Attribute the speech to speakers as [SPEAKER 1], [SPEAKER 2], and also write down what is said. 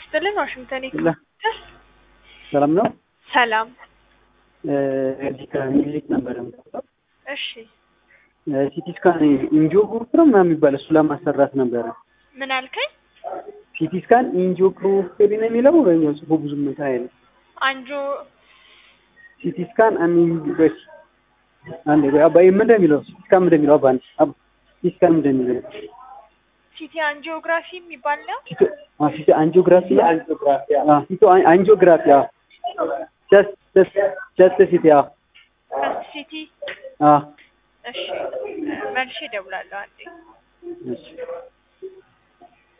[SPEAKER 1] ይስጥልን። ዋሽንግተን
[SPEAKER 2] ላ ሰላም ነው።
[SPEAKER 1] ሰላም።
[SPEAKER 2] እዚህ ከሚኒሊክ ነበር የምጠጣው።
[SPEAKER 1] እሺ
[SPEAKER 2] ሲቲ ስካን ኢንጂኦግራፊ ነው ምናምን የሚባል እሱ ለማሰራት ነበረ።
[SPEAKER 1] ምን አልከኝ?
[SPEAKER 2] ሲቲ ስካን ኢንጂኦግራፊ ነው የሚለው ወይኛው ጽሁፉ ብዙም እንትን አይልም።
[SPEAKER 1] አንጆ
[SPEAKER 2] ሲቲ ስካን አንጂኦግራፊ አንዴ ቆይ አባዬ ምን እንደሚለው ሲቲ ስካን ምን እንደሚለው አባ አንዴ አባ ሲቲ ስካን ምን እንደሚለው
[SPEAKER 1] ሲቲ አንጂኦግራፊ የሚባል ነው።
[SPEAKER 2] ሲቲ አ ሲቲ አንጂኦግራፊ አንጂኦግራፊ አ ሲቲ አንጂኦግራፊ አ ጀስት ጀስት ጀስት ሲቲ አ
[SPEAKER 1] ፈስት ሲቲ።
[SPEAKER 2] አ
[SPEAKER 1] እሺ መልሼ እደውላለሁ አንዴ።
[SPEAKER 2] እሺ